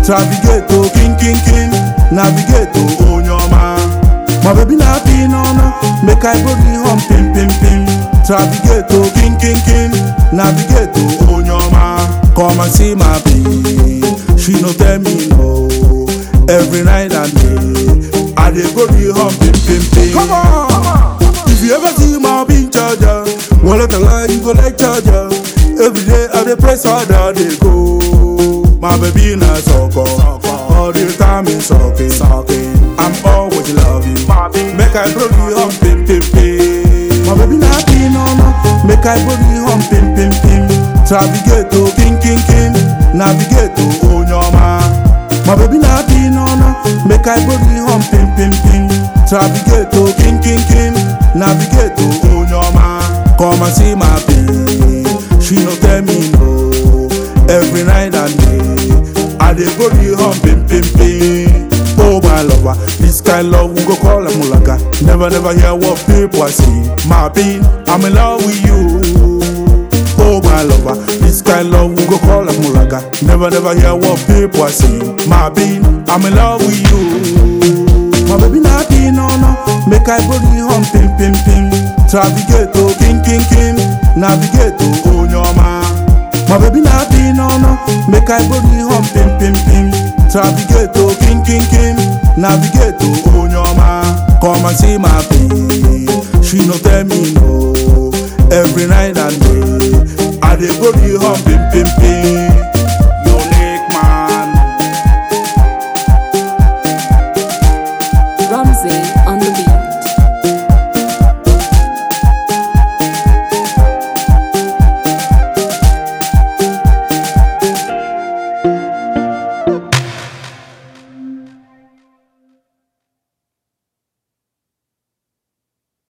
Navigate to king king king, navigate to onye ọma. My baby na happy no no, make I body hum pim pim pim. Navigate to king king king, navigate to onye ọma. Come and see my baby, she no tell me no. Every night and day, I dey go the hum pim pim pim. Come on, if you ever see my being charger, one let lie you go like charger. Every day I dey press harder, dey go. My baby na sucker, all the time is sucking, sucking. I'm always loving, make I blow the hum pim pim pim. My baby na happy no no, make I blow the hum pim pim pim. Navigate to king king king, navigate to onyoma. My baby na happy no no, make I blow the hum pim pim pim. Navigate to king king king, navigate to onyoma. Come and see my baby, she no tell me no. Every night and day, I dey go the hum pim pim pim. Oh my lover, this kind love we go call a mulaga. Never never hear what people say. My bean, I'm in love with you. Oh my lover, this kind love we go call a mulaga. Never never hear what people say. My bean, I'm in love with you. My baby na happy no no, make I body hum pim pim pim. Navigate to king king king, navigate to onyoma. My baby na happy no no, make I body hum pim pim pim. Navigate to king king king, navigate to onyoma. Come and see my baby, she no tell me no. Every night and day, I dey go the hum pim pim pim. Unique man. Rumsey